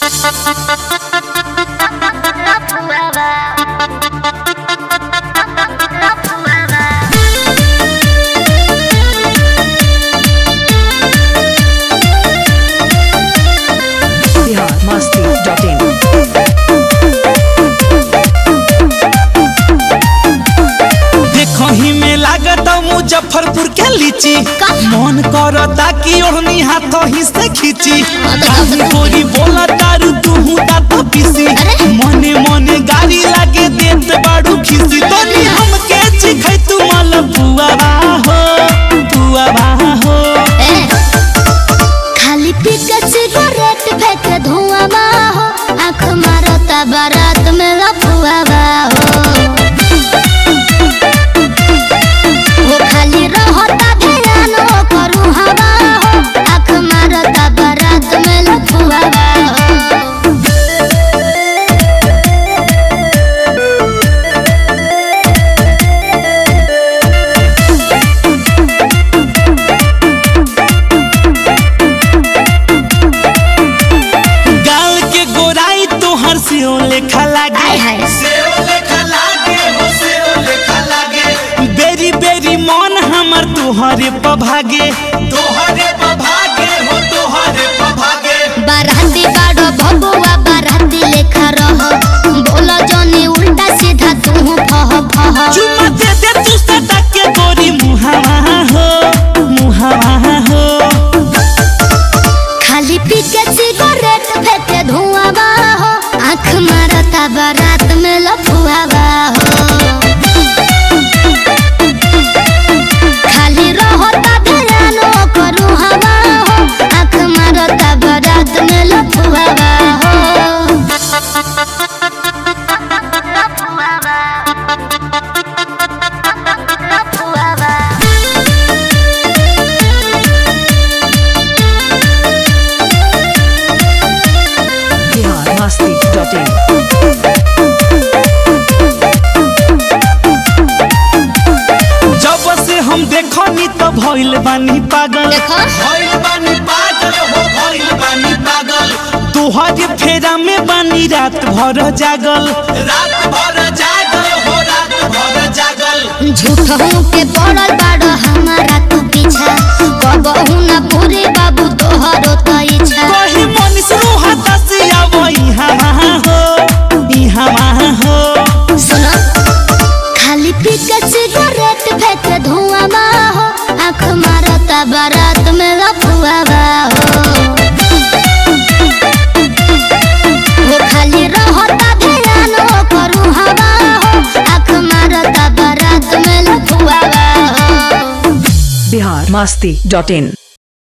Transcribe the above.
biharmasti.in देखही में लागत मुजफ्फरपुर के लीची मन करता कि ओहनी हाथ ही से खींची काहे गोरी बोला तारू तू दात पीसी मने मने गाड़ी लागे देत बाड़ू खीसी तनी हमके चिखै तू मल बुआ हो बुआ हो खाली पीके सिगरेट फेंक धुआं हो आँख मारता बारात में लफुआ हो वो खाली रहता ध्यान करू हवा हो आँख मारता बारात में लफुआ हो गाल के गोराई तोहर से लेखा लागे आय हाय। सेओ लेखा लागे हो सेओ लेखा लागे बेरी बेरी मन हमर तोहरे पभागे तोहरे पभागे हो तोहरे पभागे बाराती बाड़ो भगुआ बाराती लेखा रह बोलो जनी उल्टा सीधा तू फह फह चुम्मा दे दे तू सटा के गोरी मुहावा हो मुहावा हो खाली पीके सिगरेट फेंके धुआं हो आँख मारता बारात में लफुआ हो खाली रहता ध्यान करू हवा हो आँख मारता बारात में लफुआ हो biharmasti.in जब से हम देखनी तो भइल बानी पागल देखो। भइल बानी पागल हो भइल बानी पागल तोहरे फेरा में बानी रात भर जागल रात भर जागल हो रात भर जागल झूठों के पड़ल बाड़ो हमारा तू पीछा कबहू ना पूरे बाबू तोहरो तो इच्छा कही मनीष रोहा दसिया वही हवा हो ई हवा हो सुनो खाली पीके सिगरेट फेंक धुआं हो आँख मारता बारात में लफुआ हो वो खाली रहता ध्यान करू हवा हो आँख मारता बारात में लफुआ हो biharmasti.in